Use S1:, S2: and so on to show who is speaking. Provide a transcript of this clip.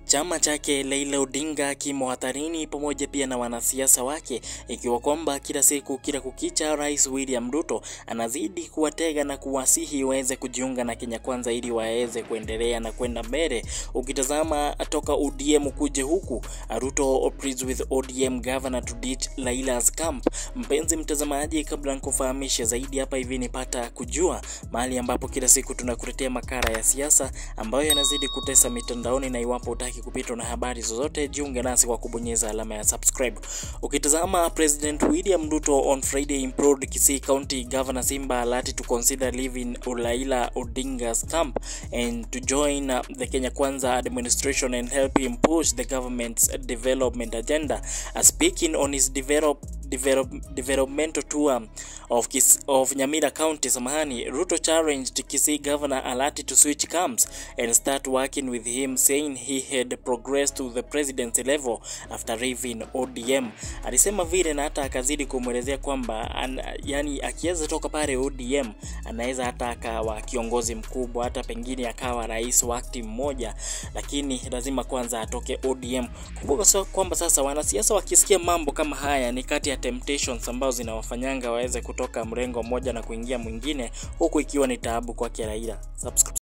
S1: Chama chake Raila Odinga kimo hatarini pamoja pia na wanasiasa wake, ikiwa kwamba kila siku kila kukicha, Rais William Ruto anazidi kuwatega na kuwasihi waweze kujiunga na Kenya Kwanza ili waweze kuendelea na kwenda mbele. Ukitazama toka ODM kuje huku, Ruto pleads with ODM governor to ditch Raila's camp. Mpenzi mtazamaji, kabla nikufahamishe zaidi hapa hivi nipata kujua mahali ambapo kila siku tunakuletea makala ya siasa ambayo yanazidi kutesa mitandaoni, na iwapo utaki kupitwa na habari zozote, jiunge nasi kwa kubonyeza alama ya subscribe. Ukitazama President William Ruto on Friday implored Kisii County Governor Simba Arati to consider leaving Raila Odinga's camp and to join uh, the Kenya Kwanza administration and help him push the government's development agenda. Uh, speaking on his develop develop, developmental tour of, Kis, of Nyamira County, Samahani, Ruto challenged Kisii Governor Alati to switch camps and start working with him, saying he had progressed to the presidency level after leaving ODM. Alisema vile na hata akazidi kumwelezea kwamba an, yani akiweza toka pale ODM anaweza hata akawa kiongozi mkubwa, hata pengine akawa rais wakati mmoja, lakini lazima kwanza atoke ODM. Kumbuka kwamba sasa wanasiasa wakisikia mambo kama haya ni kati ya temptations ambazo zinawafanyanga waweze kutoka mrengo mmoja na kuingia mwingine, huku ikiwa ni taabu kwake Raila. Subscribe.